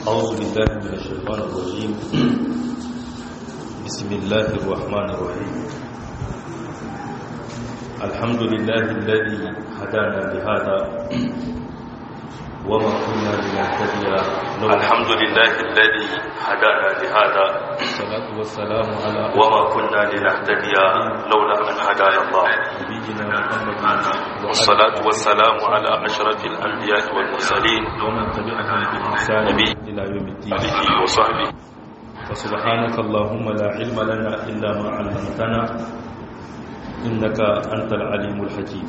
أعوذ بالله من الشيطان الرجيم بسم الله الرحمن الرحيم الحمد لله الذي هدانا لهذا وما كنا لنهتدي لولا الحمد لله الذي هدانا لهذا الصلاة والسلام على وما كنا لنهتدي لولا أن هدانا الله نبينا محمد والصلاة والسلام على أشرف الأنبياء والمرسلين ومن تبعهم بإحسان نبي. إلى يوم الدين آله وصحبه فسبحانك اللهم لا علم لنا إلا ما علمتنا إنك أنت العليم الحكيم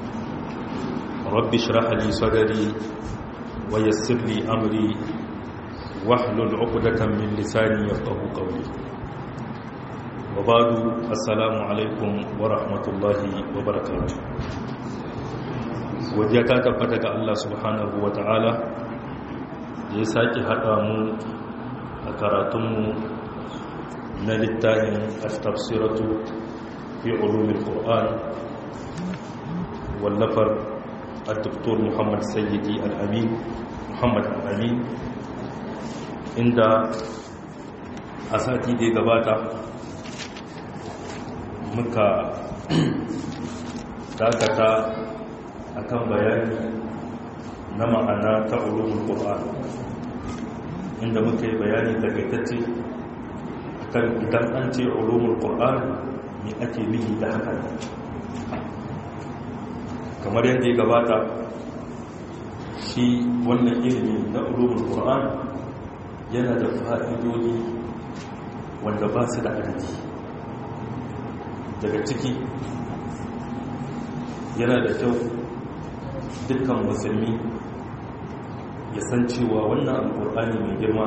رب اشرح لي صدري ويسر لي أمري واحلل عقدة من لساني يفقه قولي وبعد السلام عليكم ورحمة الله وبركاته wajiya ta tabbata ga Allah subhanahu wa ta'ala da ya sake haɗa mu a karatunmu na littafin tafsiratu fi ulumin ƙoran wallafar al-doktor muhammad sayyidi al-amin muhammad al-amin inda a sati da ya gabata muka dakata akan bayani na ma'ana ta ulumin ƙoran inda muka yi bayani takaitacce kan idan an ce ulumul qur'an me ake nihi da haka kamar yadda ya gabata shi wannan ilimi na ulumul qur'an yana da fa'idodi wanda ba su da adadi daga ciki yana da kyau dukkan musulmi ya san cewa wannan alkur'ani mai girma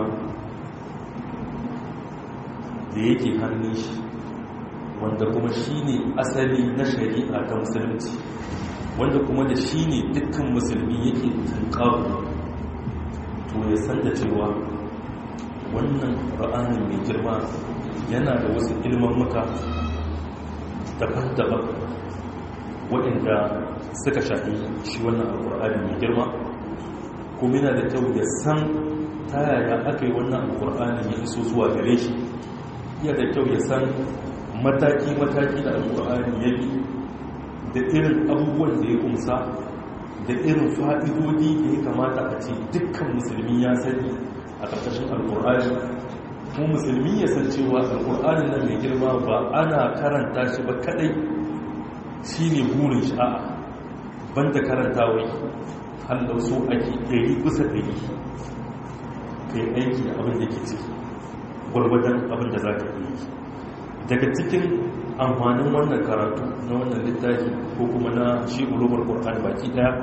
da yake hannun shi wanda kuma shi ne asali na shari'a ta musulunci wanda kuma da shi ne dukkan musulmi yake tunkawo to ya san da cewa wannan ra'anin mai girma yana da wasu ilman muka daban-daban waɗanda suka shafi shi wannan alkur'ani mai girma kuma yana da kyau ya san ta yaya aka yi wannan alkur'ani ya iso zuwa gare shi iya da kyau ya san mataki-mataki da alkur'ani ya bi da irin abubuwan da ya kumsa da irin fa'idodi da ya kamata a ce dukkan musulmi ya sani a ƙarƙashin alkur'ani kuma musulmi ya san cewa alkur'ani nan mai girma ba ana karanta shi ba kadai shi ne burin shi a'a banda karanta wai hallau so ake ɗari kusa ɗari ka yi aiki da abin da ke ciki gwargwadon abin da za ka yi daga cikin amfanin wannan karatu na wannan littafi ko kuma na shi ulumar ƙwarƙan baki ɗaya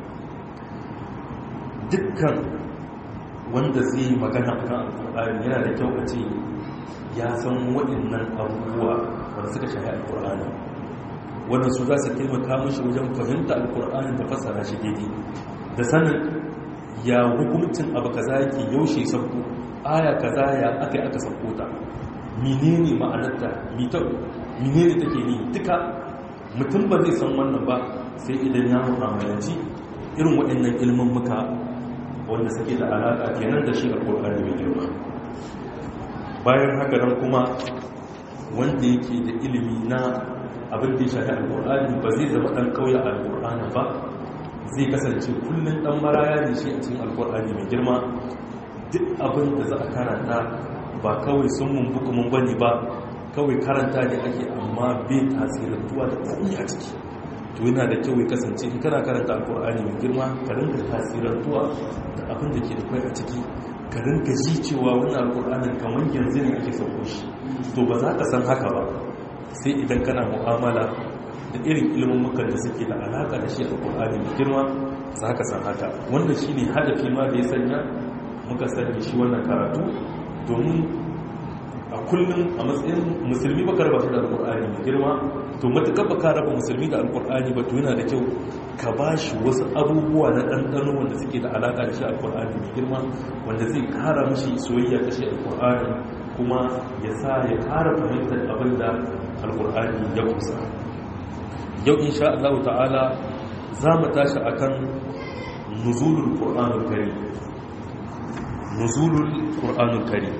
dukkan wanda zai yi magana a kan alƙur'ani yana da kyau a ce ya san waɗannan abubuwa wanda suka shahi alƙur'ani wanda su za su taimaka mashi wajen fahimta alƙur'ani da fasara shi daidai da sanin ya hukumcin abu kaza yake yaushe sauko aya kaza ya aka yi aka sauko ta menene ma'anarta menene take ni duka mutum ba zai san wannan ba sai idan ya mu'amalanci irin waɗannan ilmin muka wanda suke da alaƙa kenan da shi alƙur'ani mai girma bayan haka nan kuma wanda yake da ilimi na abin da ya shafi alƙur'ani ba zai zama ɗan ƙauye a alƙur'ani ba zai kasance kullum dan maraya ne shi a cikin alkur'ani mai girma duk abin da za a karanta ba kawai sun mumbuka mun bane ba kawai karanta ne ake amma bai tasirantuwa da komai a ciki to yana da kyau ya kasance in kana karanta alkur'ani mai girma ka rinka tasirantuwa da abin da ke da kai a ciki ka rinka ji cewa wannan alkur'anin kamar yanzu ne ake sauko shi to ba za ka san haka ba sai idan kana mu'amala da irin ilimin da suke da alaka da shi a ƙul'ani mai girma za ka san haka wanda shi ne hadafi ma da ya sanya muka sanya shi wannan karatu domin a kullum a matsayin musulmi ba raba shi da alƙul'ani mai girma to matuƙar ba ka raba musulmi da alƙul'ani ba to yana da kyau ka ba shi wasu abubuwa na ɗanɗano wanda suke da alaka da shi alƙul'ani mai girma wanda zai kara mashi soyayya da shi alƙul'ani kuma ya sa ya kara fahimtar abin da alƙul'ani ya kusa yau insha Allah ta'ala za mu tashi akan nuzulul qur'anul karim nuzulul qur'anul karim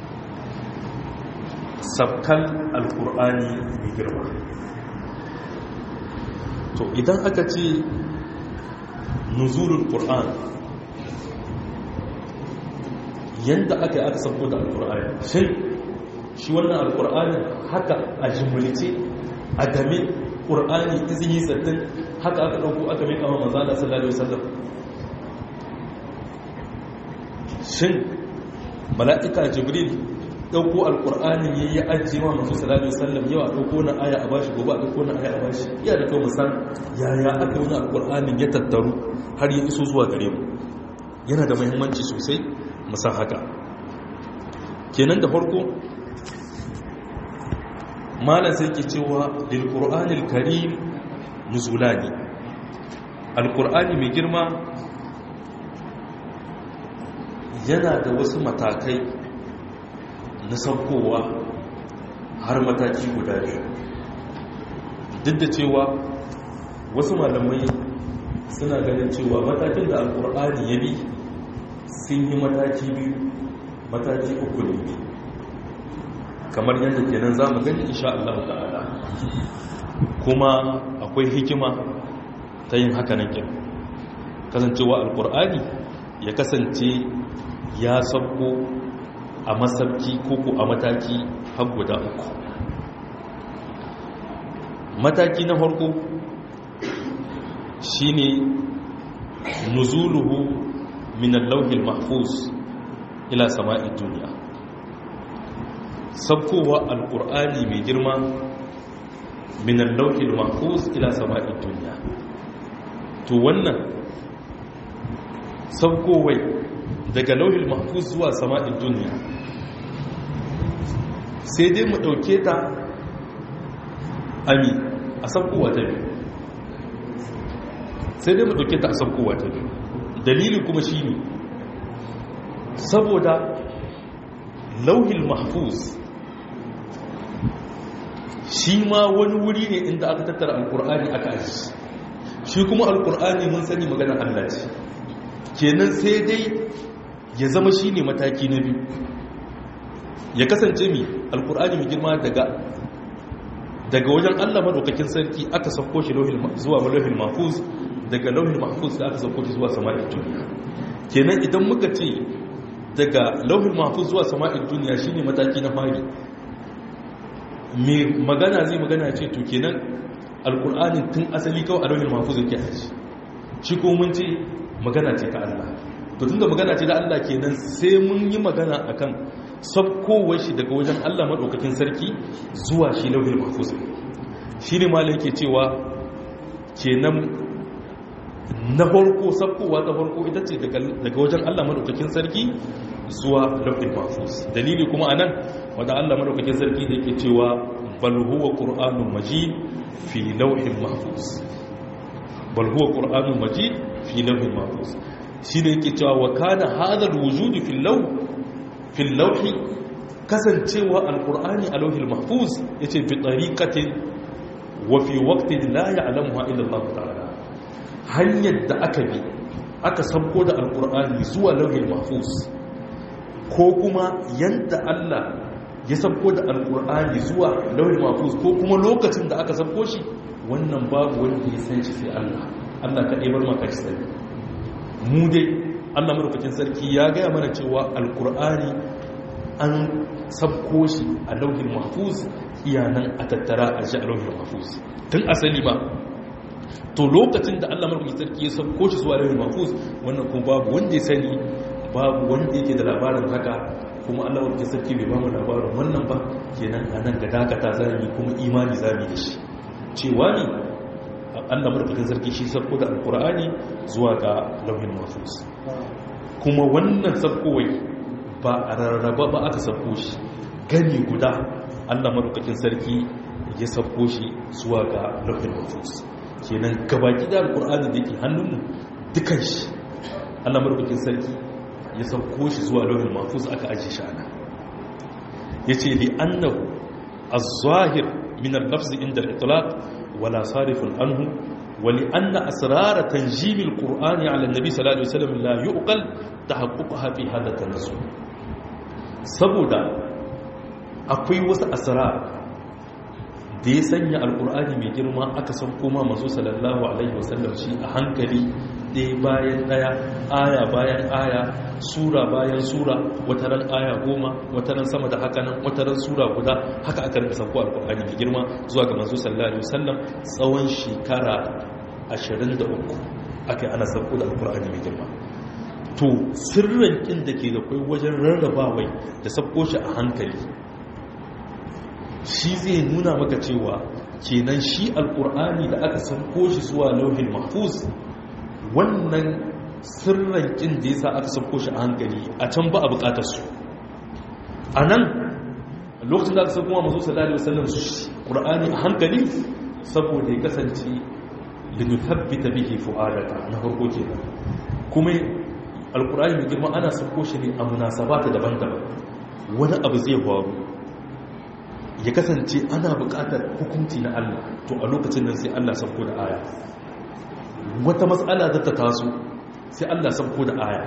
sabkan alqur'ani mai girma to idan aka ce nuzulul qur'an yanda aka yi aka sabko da alqur'ani shin shi wannan alqur'ani haka a jimulce a game qur'ani izini sattin haka aka dauko aka mai kama manzo Allah sallallahu alaihi wasallam shin mala'ika jibril dauko alqur'ani yayi ya ajiye wa manzo sallallahu alaihi wasallam yawa dauko na aya a bashi gobe a dauko na aya a bashi iya da kawo san yaya aka yi alqur'anin ya tattaru har ya iso zuwa gare mu yana da muhimmanci sosai mu san haka kenan da farko malam sai ke cewa lil qur'anil karim nuzulani alqur'ani mai girma yana da wasu matakai na saukowa har mataki guda biyu duk da cewa wasu malamai suna ganin cewa matakin da alkur'ani ya bi sun yi mataki biyu mataki uku ne kamar yadda kenan za mu gani insha Allah ta'ala kuma akwai hikima ta yin haka nan kin kasancewa alkur'ani ya kasance ya sauko a masabki koko a mataki har guda uku mataki na farko shine nuzuluhu min al-lawhil mahfuz ila sama'i duniya sabkowa alqur'ani mai girma min al-lawhil mahfuz ila sama'i duniya to wannan sabkowai daga lauhil mahfuz zuwa sama'in duniya sai dai mu ɗauke ta ami a sabkowa ta biyu sai dai mu ɗauke ta a sabkowa ta biyu dalili kuma shi ne saboda lauhil mahfuz shi ma wani wuri ne inda aka tattara alkur'ani aka aji shi kuma alkur'ani mun sani maganar allah ce kenan sai dai ya zama shi ne mataki na biyu ya kasance mi alkur'ani mai girma daga daga wajen allah maɗaukakin sarki aka sauko shi zuwa lauhin mahfuz daga lauhin mahfuz da aka sauko shi zuwa sama'in duniya kenan idan muka ce daga lauhin mahfuz zuwa sama'in duniya shine mataki na fari mai magana zai magana ce to kenan alkur'ani tun asali kawai a lauhin mahfuz yake aji shi ko mun ce magana ce ta allah to tunda magana ce da Allah kenan sai mun yi magana akan sabkowar shi daga wajen Allah madaukakin sarki zuwa shi lauhul mahfuz shine malai yake cewa kenan na farko sabkowa ta farko ita ce daga wajen Allah madaukakin sarki zuwa lauhul mahfuz dalili kuma anan wanda Allah madaukakin sarki da yake cewa bal huwa qur'anun majid fi lauhin mahfuz bal huwa qur'anun majid fi lauhin mahfuz shi ne yake cewa wa kana hadal wujudi fil lawhi kasancewa alqur'ani a lawhil mahfuz yace bi tariqatin wa fi waqtin la ya'lamuha illa Allah ta'ala hanyar da aka bi aka sabko da alqur'ani zuwa lawhil mahfuz ko kuma yanda Allah ya sabko da alqur'ani zuwa lawhil mahfuz ko kuma lokacin da aka sabko shi wannan babu wanda ya san shi sai Allah Allah kadai bar maka shi sai mu dai allah marukacin sarki ya gaya mana cewa alkur'ani an sabko shi a lauhin mahfuz iyanan a tattara a shi a lauhin mahfuz tun asali ba to lokacin da allah marukacin sarki ya sabko shi zuwa lauhin mahfuz wannan kuma babu wanda ya sani babu wanda yake da labarin haka kuma allah marukacin sarki bai ba mu labarin wannan ba kenan a nan ga dakata zami kuma imani zami da shi cewa ne Allah madaukakin sarki shi sarko da alkur'ani zuwa ga lauhin mafus kuma wannan sarkowai ba a rarraba ba aka sarko shi gani guda Allah madaukakin sarki ya sarko shi zuwa ga lauhin mafus kenan gabaki da alkur'ani da yake hannunmu dukan shi Allah madaukakin sarki ya sarko shi zuwa lauhin mafus aka aje shi ana yace li annahu az-zahir min al-lafz inda al-itlaq ولا صارف عنه ولأن أسرار تنجيم القرآن على النبي صلى الله عليه وسلم لا يؤقل ta haƙuƙa hafi halatta nasu saboda akwai wasu asara da ya sanya alkur'ani mai girma aka san koma masu sallallahu alaihi wasallam shi a hankali ɗaya bayan ɗaya aya bayan aya sura bayan sura wataran aya goma wataran sama da haka nan wataran sura guda haka aka rinka sauko alkur'ani mai girma zuwa ga masu sallallahu alaihi wasallam tsawon shekara 23 aka yi ana sauko da alkur'ani mai girma to sirrin kin da ke da kai wajen rarrabawai da sauko shi a hankali shi zai nuna maka cewa kenan shi alkur'ani da aka sauko shi zuwa lauhin mahfuz wannan sirrin kin da yasa aka sauko shi a hankali a can ba a bukatar su a nan lokacin da aka sauko mazu sallallahu alaihi wasallam su qur'ani a hankali saboda ya kasance linuthabbita bihi fu'adaka na farko kenan kuma alkur'ani mai girma ana sauko shi ne a munasabata daban-daban wani abu zai faru ya kasance ana buƙatar hukunci na Allah to a lokacin nan sai Allah sauko da aya wata matsala zata taso sai Allah sauko da aya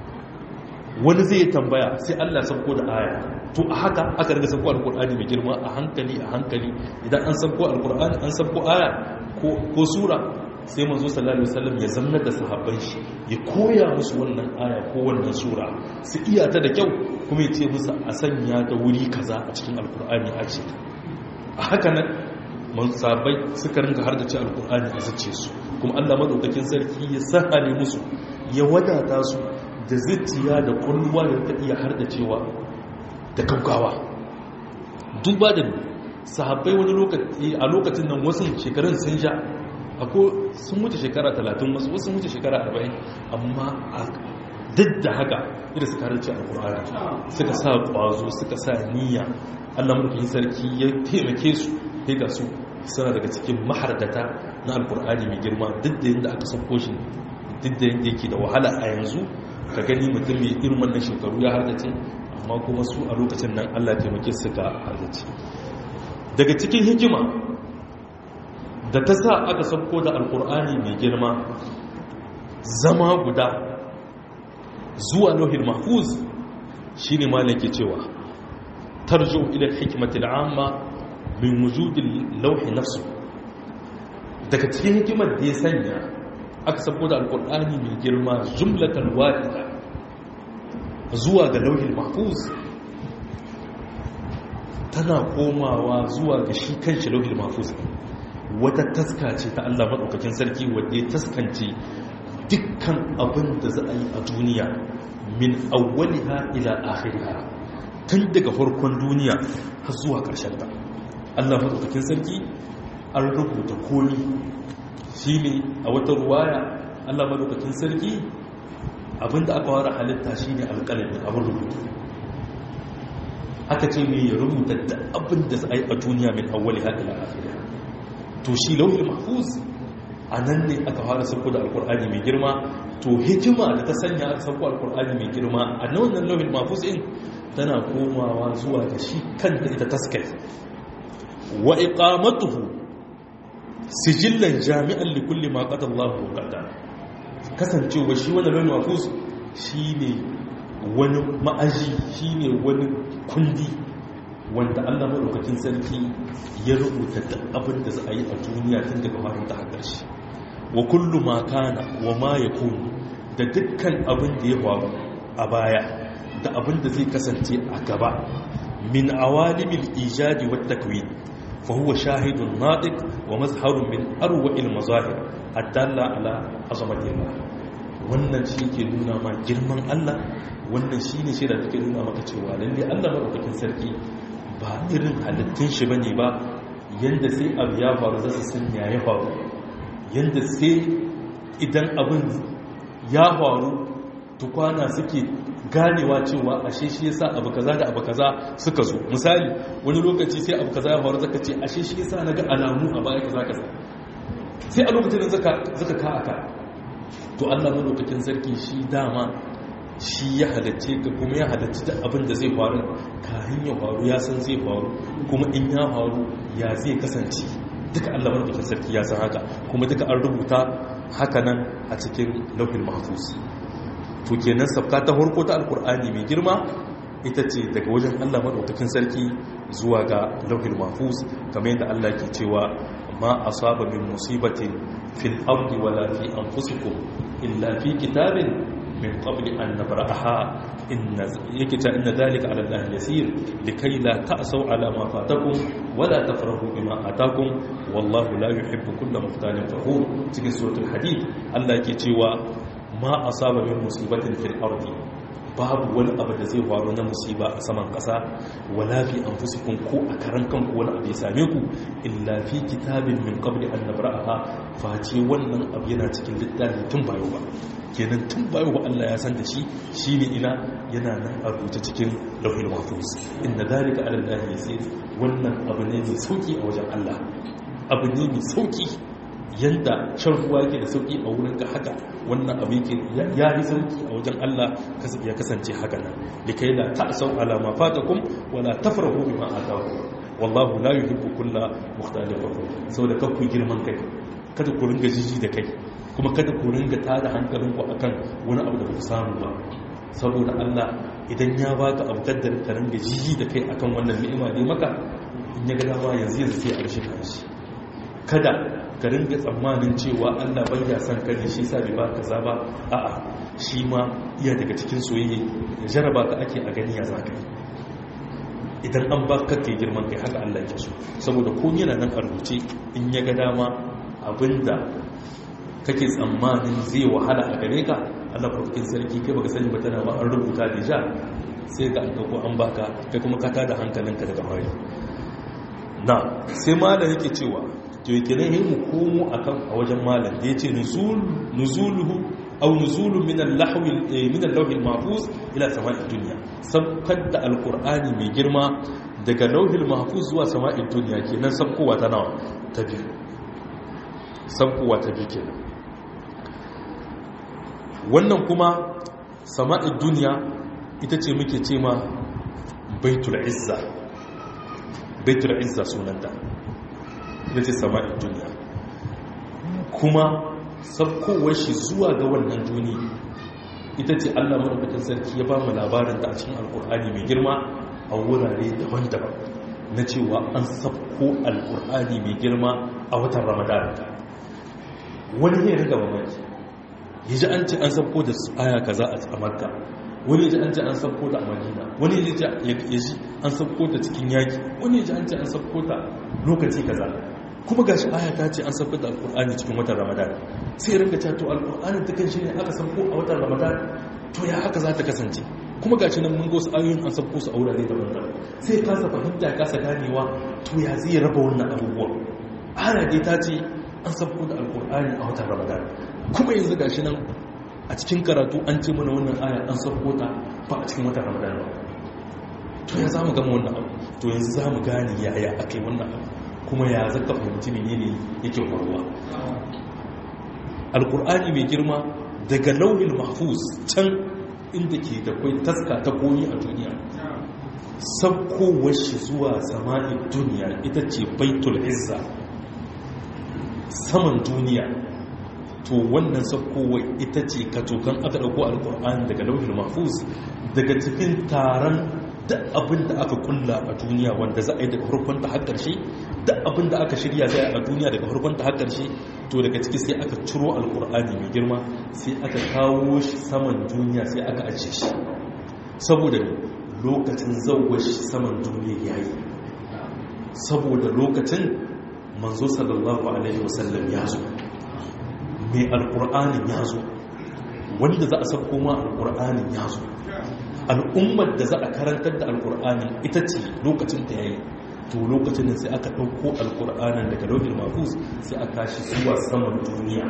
wani zai tambaya sai Allah sauko da aya to a haka aka riga sauko alkur'ani mai girma a hankali a hankali idan an sauko alkur'ani an sauko aya ko sura sai manzo sallallahu alaihi wasallam ya zanna da sahabban shi ya koya musu wannan aya ko wannan sura su iya ta da kyau kuma ya ce musu a sanya ta wuri kaza a cikin alkur'ani a ce a haka nan man sahabbai suka ringa har da ci alkur'ani a zace su kuma Allah madaukakin sarki ya sahale musu ya wadata su da zuciya da kulluwa da ta iya har da cewa da kaukawa duba da sahabbai wani lokaci a lokacin nan wasu shekarun sun sha ako sun wuce shekara 30 wasu wasu wuce shekara 40 amma duk da haka idan suka harci alkur'ani suka sa kwazo suka sa niyya allah mulkin sarki ya taimake su sai ga su suna daga cikin mahardata na alkur'ani mai girma duk da yadda aka sauko shi duk da yadda yake da wahala a yanzu ka gani mutum mai irin wannan shekaru ya hardace amma kuma su a lokacin nan allah taimake su ka hardace daga cikin hikima da ta sa aka sauko da alkur'ani mai girma zama guda zuwa lauhin mahfuz shi ne malaki cewa tarjo ila hikimatil amma min wujudin lauhi nafsu daga cikin hikimar da ya sanya aka sauko da alkur'ani mai girma jumlatan wahida zuwa ga lauhin mahfuz tana komawa zuwa ga shi kanshi lauhin mahfuz wata taska ce ta Allah maɗaukakin sarki wadda ya taskance dukkan abin da za a yi a duniya min awwaliha ila akhiriha tun daga farkon duniya har zuwa ƙarshen ta Allah maɗaukakin sarki an rubuta komi shine a wata ruwaya Allah maɗaukakin sarki abinda aka wara halitta shine alƙalami abin rubutu aka ce mai ya rubuta da abin da za a yi a duniya min awwaliha ila akhiriha to shi lauhin mahfuz a nan ne aka fara sauko da alkur'ani mai girma to hikima da ta sanya aka sauko alkur'ani mai girma a wannan lauhin mahfuz in tana komawa zuwa ga shi kanta ita taskai wa iqamatuhu sijillan jami'an li kulli ma qada Allahu qada kasancewa shi wannan lauhin mahfuz shine wani ma'aji shine wani kundi wanda Allah maɗaukakin sarki ya rubuta da abin da za a yi a duniya tun daga farin ta haƙar shi wa kullu ma kana wa ma ya kunu da dukkan abin da ya faru a baya da abin da zai kasance a gaba min awalimil ijadi wa takwin fa huwa shahidun nadiq wa mazharun min arwa'il mazahir adalla ala azamatillah wannan shi ke nuna ma girman Allah wannan shi ne shi da take nuna maka cewa lalle Allah maɗaukakin sarki ba irin halittun shi bane ba yanda sai abu ya faru za su san ya faru yanda sai idan abin ya faru tukwana suke ganewa cewa ashe shi yasa abu kaza da abu kaza suka zo misali wani lokaci sai abu kaza ya faru zaka ce ashe shi yasa naga alamu a baya kaza kaza sai a lokacin zaka zaka ka aka to Allah madaukakin sarki shi dama shi ya halarce ka kuma ya halarci da abin da zai faru kayan ya faru ya san zai faru kuma in ya faru ya zai kasance duka Allah madaukakin sarki ya san haka kuma duka an rubuta haka nan a cikin lauhin mahfuz to kenan sabka ta farko ta alkur'ani mai girma ita ce daga wajen Allah madaukakin sarki zuwa ga lauhil mahfuz kamar yadda Allah ke cewa ma asaba min musibatin fil ardi wala fi anfusikum illa fi kitabin min qabli an nabra'aha inna yakita inna dhalika 'ala Allah yasir likay la ta'saw 'ala ma fatakum wala tafrahu bima atakum wallahu la yuhibbu kulla mukhtalin fakhur cikin suratul hadid Allah ke cewa ma asaba min musibatin fil ardi babu wani abu da zai faru na musiba a saman ƙasa wala fi anfusikum ko a karan kanku wani abu ya same ku illa fi kitabin min qabli an nabra'aha face wannan abu yana cikin littafi tun bayo ba kenan tun bayo ba Allah ya san da shi shine ina yana nan a rubuce cikin lauhul mahfuz inna dalika ala Allah yasir wannan abu ne mai sauki a wajen Allah abu ne mai sauki yanda shan ruwa yake da sauki a wurin ka haka wannan abu yake ya yi sauki a wajen Allah ya kasance haka nan likai la ta'sau ala ma fatakum wala tafrahu bima atakum wallahu la yuhibbu kulla mukhtalin fakhur saboda ka ku girman kai kada ku ringa jiji da kai kuma kada ku ringa tada hankalin ku akan wani abu da ba ku samu ba saboda Allah idan ya baka abu kaddar ka ringa jiji da kai akan wannan ni'ima ne maka in ya ga dama yanzu yanzu sai a rashin kanshi kada ka ringa tsammanin cewa Allah bai ya san ka ne shi sa bai ba kaza ba a'a shi ma iya daga cikin soyayya jaraba ka ake a gani ya zaka idan an ba ka kai girman kai haka Allah yake so saboda ko yana nan a rubuce in ya ga dama abinda kake tsammanin zai wahala a gare ka Allah farkin sarki kai baka sani ba tana ba an rubuta deja sai ga an ko an baka kai kuma ka tada hankalinka daga hari na sai malam yake cewa to yake ne mu komo akan a wajen malam da yace nuzul nuzuluhu aw nuzulu min al-lahwi min al-lawhi al-mahfuz ila sama'id dunya sabkar da alqur'ani mai girma daga lawhil mahfuz zuwa sama'id dunya kenan sabkowa ta nawa ta biyu sabkowa ta biyu kenan wannan kuma sama'id dunya ita ce muke ce ma baitul izza baitul izza sunanta ita ce sama'in duniya kuma sabkowar shi zuwa ga wannan duni ita ce allah maɗaukakin sarki ya ba mu labarin da a cikin alkur'ani mai girma a wurare daban-daban na cewa an sabko alkur'ani mai girma a watan ramadan wani ne riga mamaki ya ji an ce an sabko da aya kaza a makka wani ji an ce an sabko ta a madina wani ji ya ji an sabko ta cikin yaki wani ji an ce an sabko ta lokaci kaza kuma gashi aya ta ce an sabko da alkur'ani cikin watan ramadan sai ringa cewa to alkur'ani ta kan shi ne aka sabko a watan ramadan to ya haka za ta kasance kuma gashi nan mun gosu ayoyin an sabko su a wurare daban-daban sai kasa fahimta ya kasa ganewa to ya zai raba wannan abubuwa aya dai ta ce an sabko da alkur'ani a watan ramadan kuma yanzu gashi nan a cikin karatu an ce mana wannan aya an sauko ta ba a cikin watan ramadan ba to ya zamu gama wannan abu to yanzu zamu gane yaya akai wannan abu kuma ya zaka fahimci menene yake faruwa alqur'ani mai girma daga lauhin mahfuz can inda ke da kai taska ta koyi a duniya saukowar shi zuwa sama'in duniya ita ce baitul izza saman duniya to wannan saukowar ita ce katokan aka ɗauko alkur'ani daga lauhin mahfuz daga cikin taron da abin da aka kulla a duniya wanda za a yi daga harkonta har ƙarshe da abin da aka shirya zai a duniya daga harkonta har ƙarshe to daga ciki sai aka ciro alkur'ani mai girma sai aka kawo shi saman duniya sai aka ajiye shi saboda lokacin zauwa shi saman duniya ya yi saboda lokacin manzo sallallahu alaihi wasallam ya zo mai alkur'anin ya zo wanda za a sauko ma alkur'anin ya zo al'ummar da za a karantar da alkur'anin ita ce lokacin da ya yi to lokacin da sai aka ɗauko alkur'anin daga lauhin mafus sai a tashi zuwa saman duniya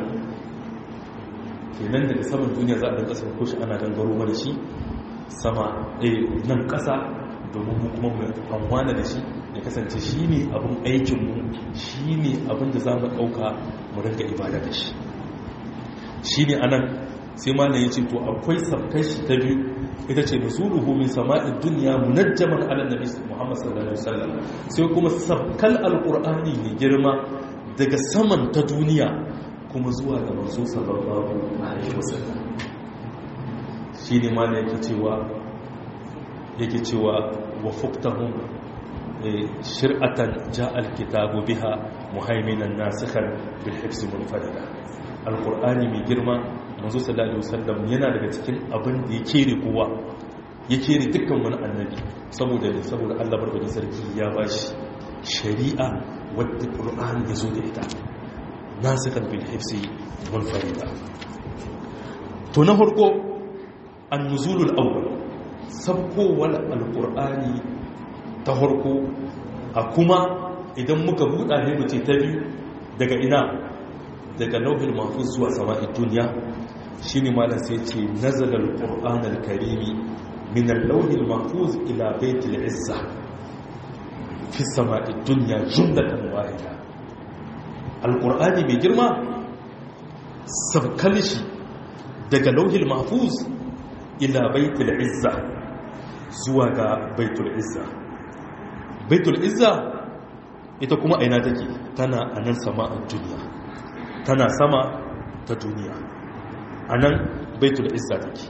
kenan daga saman duniya za a ɗan ƙasar kushi ana gangaro mana shi sama nan ƙasa domin mu kuma mu amfana da shi ya kasance shi ne abin aikinmu shi ne abin da za mu ɗauka mu rinka ibada da shi shi ne anan sai malam ya ce to akwai sabkai shi ta biyu ita ce nuzuluhu min sama'id dunya munajjaman ala nabi Muhammad sallallahu alaihi wasallam sai kuma sabkal alqur'ani ne girma daga saman ta duniya kuma zuwa ga manzo sallallahu alaihi wasallam shi ne ma yake cewa yake cewa wa fuktahum shir'atan ja'al kitabu biha muhaiminan nasikhan bil hifz munfarida alqur'ani mai girma manzo sallallahu alaihi wasallam yana daga cikin abin da ya kere kowa ya kere dukkan wani annabi saboda ne saboda Allah barkatun sarki ya bashi shari'a wadda qur'ani ya zo da ita nasikhan bil hifz munfarida to na farko an-nuzulul awwal sabkowar alqur'ani ta farko a kuma idan muka buɗa ne mu ce ta biyu daga ina daga lauhin mahfuz zuwa sama'in duniya shi ne malar sai ce nazalar ƙur'anar karimi minar lauhin mahfuz ila baitul izza fi sama'in duniya jumlatan wahida alƙur'ani mai girma sabkal shi daga lauhin mahfuz ila baitul izza zuwa ga baitul izza baitul izza ita kuma aina take tana a nan sama a duniya tana sama ta duniya a nan baitul izza take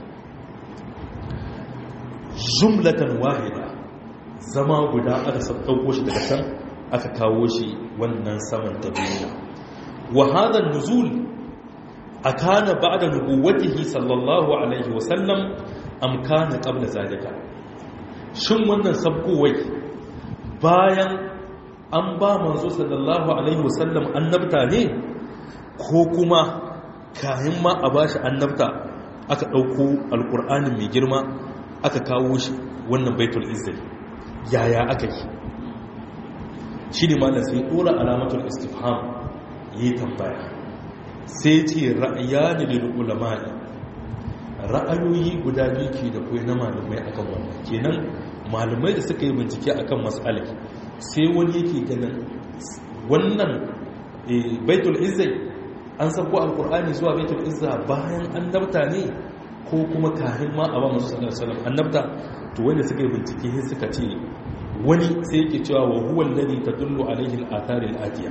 jumlatan wahida zama guda aka ɗauko shi daga can aka kawo shi wannan saman ta duniya wa hadha nuzul akana ba'da nubuwwatihi sallallahu alaihi wasallam am kana qabla zalika shin wannan sabkowai bayan an ba manzo sallallahu alaihi wasallam annabta ne ko kuma kayan ma a bashi annabta aka ɗauko alƙur'anin mai girma aka kawo shi wannan baitul izzai yaya aka yi shi ne malar sai ɗora alamatul istifham yi tambaya sai ce ra'ayani lil ulama'i ra'ayoyi guda biyu ke da kai na malamai akan wannan kenan malamai da suka yi bincike akan mas'alar sai wani yake ganin wannan baitul izzai an sako alkur'ani zuwa baitul izza bayan annabta ne ko kuma kahin ma a ba masu sallallahu alaihi wasallam annabta to wanda suka yi bincike sai suka ce wani sai yake cewa wa huwa alladhi tadullu alaihi al-athar al-atiya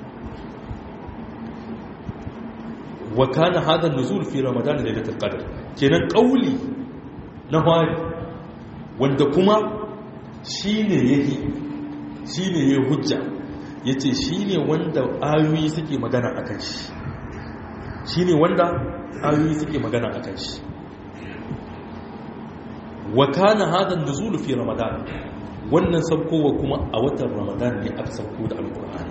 wa kana hadha an-nuzul fi ramadan laylatul qadr kenan qauli na fari wanda kuma shine yake shine yayi hujja yace shine wanda ayoyi suke magana akan shi shine wanda ayoyi suke magana akan shi wa kana hadha an-nuzul fi ramadan wannan saukowa kuma a watan ramadan ne aka sauko da alqur'ani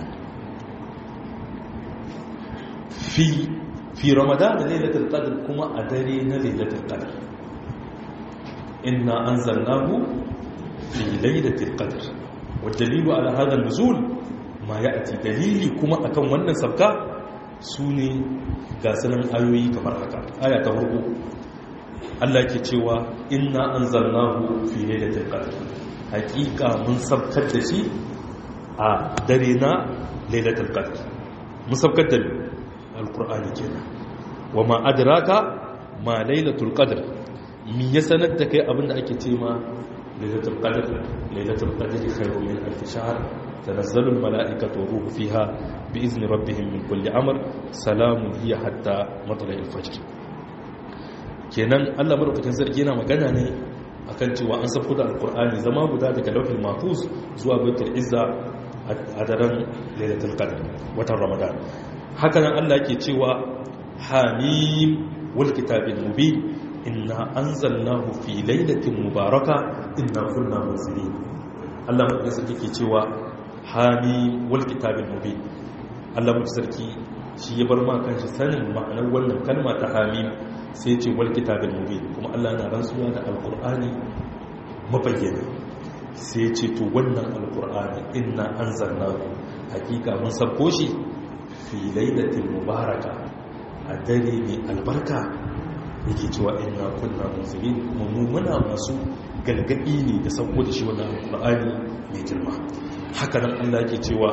fi fi ramadan da lailatul qadr kuma a dare na lailatul qadr inna anzalnahu fi lailatul qadr wa dalilu ala hadha an-nuzul ma ya'ti dalili kuma akan wannan sabka sune ga sanan ayoyi kamar haka aya ta farko Allah ke cewa inna anzalnahu fi lailatul qadr hakika mun sabkar da shi a dare na lailatul qadr mun sabkar da alqur'ani kenan wa ma adraka ma lailatul qadr mi ya sanar da kai abinda ake ce ma lailatul qadr lailatul qadr khairun min alf shahr tanazzalu al mala'ikatu wa ruhu fiha bi izni rabbihim min kulli amr salamun hiya hatta matla'il fajr kenan Allah madaukakin sarki yana magana ne akan cewa an safko da alkur'ani zama guda daga lauhin mahfuz zuwa baitul izza a daren lailatul qadr watan ramadan haka nan Allah yake cewa hamim wal kitabil mubin inna anzalnahu fi lailatin mubaraka inna kunna munzirin Allah madaukakin sarki yake cewa hamim wal kitabil mubin Allah madaukakin sarki shi ya bar ma kanshi sanin ma'anar wannan kalma ta hamim sai ce wal kitabin mubin kuma Allah na rantsuwa da alqur'ani mabayyana sai ce to wannan alqur'ani inna anzalnahu hakika mun sabko shi fi lailatin mubaraka a dare mai albarka yake cewa inna kunna munzirin kuma mu muna masu galgadi ne da sauko da shi wannan alqur'ani mai girma haka nan Allah yake cewa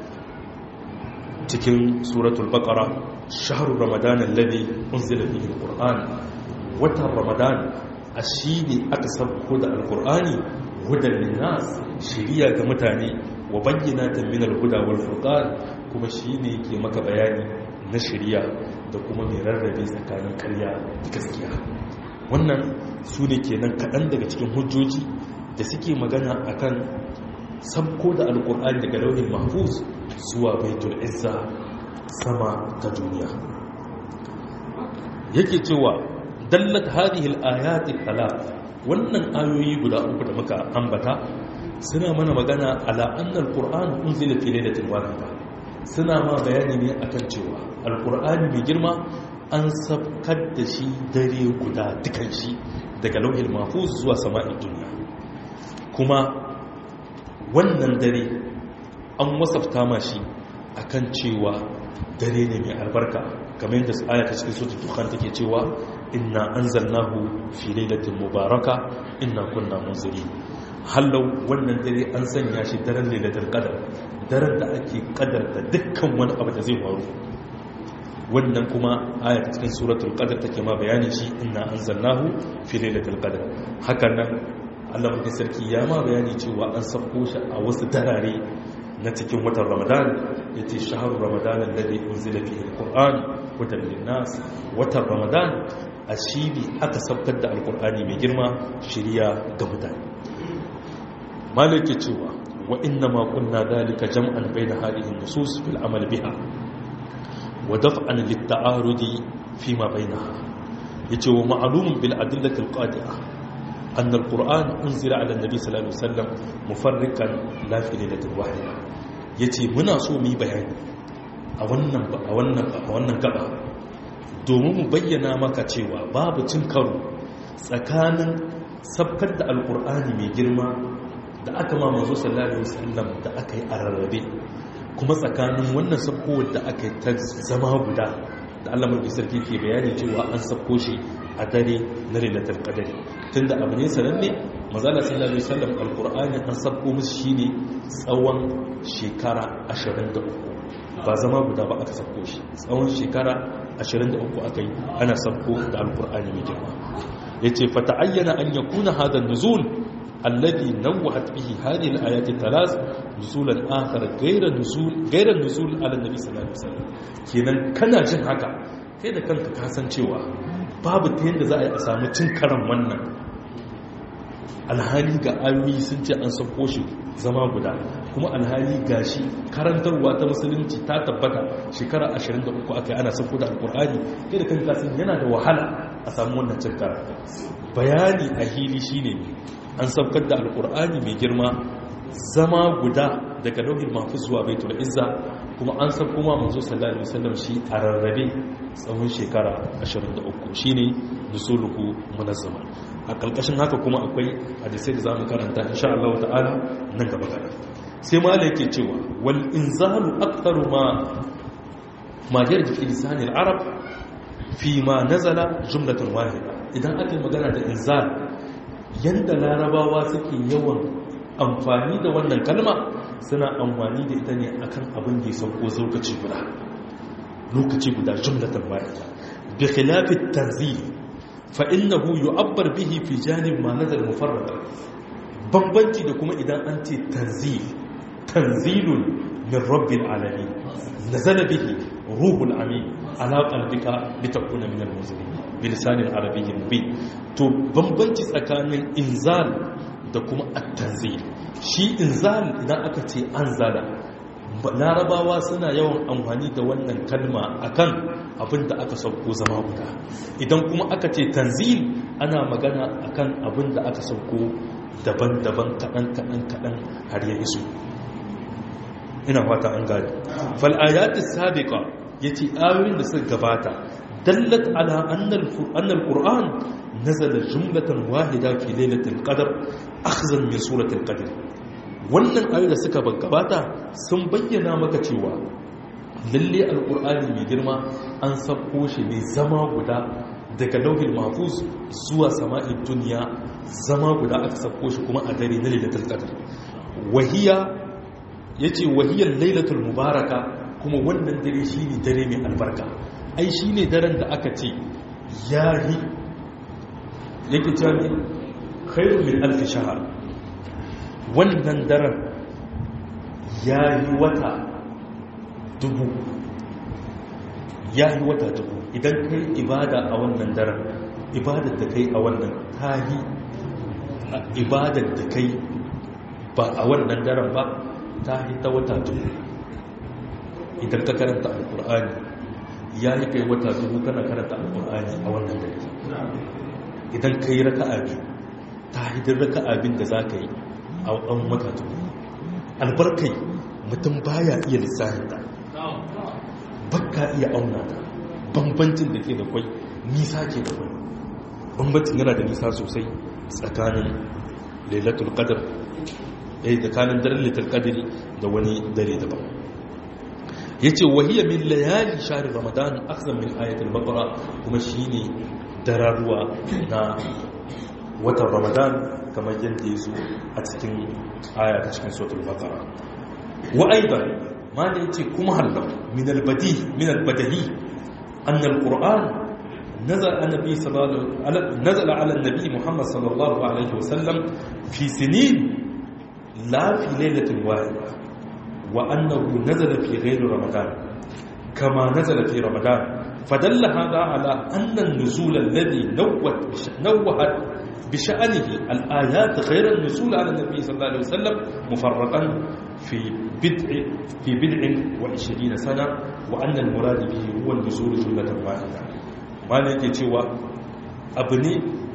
cikin suratul baqara shahru ramadan alladhi unzila fihi alquran watan ramadan ashidi aka sauko da alqurani hudan linnas shiriya ga mutane wa bayyinatan min alhuda wal furqan kuma shine yake maka bayani na shiriya da kuma mai rarrabe tsakanin ƙarya da gaskiya wannan su ne kenan kaɗan daga cikin hujjoji da suke magana akan sabko da alkur'ani daga launin mahfuz zuwa baitul izza sama ta duniya yake cewa dallat hadhihi al-ayat al-thalath wannan ayoyi guda uku da muka ambata suna mana magana ala anna al-qur'an unzila fi lailatin wahida suna ma bayani ne akan cewa al-qur'ani mai girma an sabkar da shi dare guda dukan shi daga lauhin mahfuz zuwa sama'in duniya kuma wannan dare an wasafta ma shi akan cewa dare ne mai albarka kamar yadda aya ta cikin suratul dukhan take cewa inna anzalnahu fi lailatin mubaraka inna kunna munzirin hallau wannan dare an sanya shi daren lailatul qadar daren da ake kadarta dukkan wani abu da zai faru wannan kuma aya ta cikin suratul qadar take ma bayani shi inna anzalnahu fi lailatul qadar hakan nan Allah mutum sarki ya ma bayani cewa an sako shi a wasu darare na cikin watan ramadan ya ce shaharu ramadan alladhi unzila fihi alquran hudan linnas watan ramadan a shi ne aka sabkar da alqur'ani mai girma shiriya ga mutane malike cewa wa inna ma kunna dalika jam'an bayna hadhihi an-nusus fil amal biha wa daf'an lit-ta'arudi fi ma bainaha yace wa ma'lumun bil adillati al-qadi'ah أن القرآن أنزل على النبي صلى الله عليه وسلم مفرقا لا في ليلة واحدة yace muna so mu yi bayani a wannan a wannan a wannan gaba domin mu bayyana maka cewa babu cin karo tsakanin sabkar da alkur'ani mai girma da aka ma manzo sallallahu alaihi wasallam da aka yi a rarrabe kuma tsakanin wannan sabkowar da aka yi ta zama guda da Allah mai sarki ke bayani cewa an sabko shi a dare na lailatul qadr tunda abu ne sananne mazala sallallahu alaihi wasallam alqur'ani an sabko musu shine tsawon shekara 23 ba zama guda ba aka sabko shi tsawon shekara 23 aka yi ana sabko da alqur'ani mai girma yace fa ta'ayyana an yakuna hada nuzul alladhi nawwa'at bihi hadhihi al-ayat thalath nuzulan akhar ghayra nuzul ghayra nuzul ala nabi sallallahu alaihi wasallam kenan kana jin haka kai da kanka ka san cewa babu ta yadda za a yi a samu cin karan wannan alhali ga ayoyi sun ce an sauko shi zama guda kuma alhali ga shi karantarwa ta musulunci ta tabbata shekara 23 aka yi ana sauko da alkur'ani kai da kanka sun yana da wahala a samu wannan cin karan bayani a hili shine an saukar da alkur'ani mai girma zama guda daga lauhin mafi zuwa baitul izza kuma an san kuma manzo sallallahu alaihi wasallam shi a rarrabe tsawon shekara 23 shine nusuluhu munazzama a kalkashin haka kuma akwai hadisai da zamu karanta insha Allah ta'ala nan gaba gaba sai malai yake cewa wal inzalu aktharu ma ma yarji fi lisanil arab fi ma nazala jumlatan wahida idan aka magana da inzal yanda larabawa suke yawan amfani da wannan kalma suna amfani da ita ne akan abin da ya sauko lokaci guda lokaci guda jumlatan wahida bi khilafi tanzil fa innahu yu'abbar bihi fi janib ma nazar mufarrada bambanci da kuma idan an ce tanzil tanzilun min rabbil alamin nazala bihi ruhul amin ala qalbika litakuna min al-munzirin bi lisanin arabiyyin mubin to bambanci tsakanin inzal da kuma at-tanzil shi inzal idan aka ce anzala larabawa suna yawan amfani da wannan kalma akan abin da aka sauko zama guda idan kuma aka ce tanzil ana magana akan abin da aka sauko daban-daban kaɗan-kaɗan-kaɗan har ya iso ina fata an gani fal'ayati sabiqa yace ayoyin da suka gabata dallat ala annal annal qur'an nazala jumlatan wahida fi lailatul qadr akhzan min suratul qadr wannan ayoyi da suka gabata sun bayyana maka cewa lalle alqur'ani mai girma an sako shi ne zama guda daga lauhin mahfuz zuwa sama'in duniya zama guda aka sako shi kuma a dare na lailatul qadr wahiya yace wahiyar lailatul mubaraka kuma wannan dare shine dare mai albarka ai shine daren da aka ce yahi yake cewa ne khairun min alf shahr wannan daren yayi wata dubu yayi wata dubu idan kai ibada a wannan daren ibadar da kai a wannan tahi ibadar da kai ba a wannan daren ba tahi ta wata dubu idan ka karanta alkur'ani ya yi kai wata dubu kana karanta alkur'ani a wannan dare idan ka yi raka'a biyu ta hidin raka'a bin da za ka yi a ɗan wata dubu albarkai mutum baya iya lissahin ta bakka iya auna ta bambancin da ke da kwai nisa ke da kwai bambancin yana da nisa sosai tsakanin lailatul qadr eh tsakanin daren lailatul qadri da wani dare daban yace wahiya min layali shahr ramadan akhzan min ayatul baqara kuma shine dararuwa na watan ramadan kamar yadda yazo a cikin aya ta cikin suratul baqara wa aidan ma da yace kuma hallo min albadi min albadahi an alquran نزل النبي صلى الله عليه نزل على النبي محمد صلى الله عليه وسلم في سنين لا في ليلة واحدة وأنه نزل في غير رمضان كما نزل في رمضان فدل هذا على أن النزول الذي نوت نوهت بشأنه الآيات غير النزول على النبي صلى الله عليه وسلم مفرقا في بدع في بدع وعشرين سنة وأن المراد به هو النزول جملة واحدة ما نجي تشوى أبني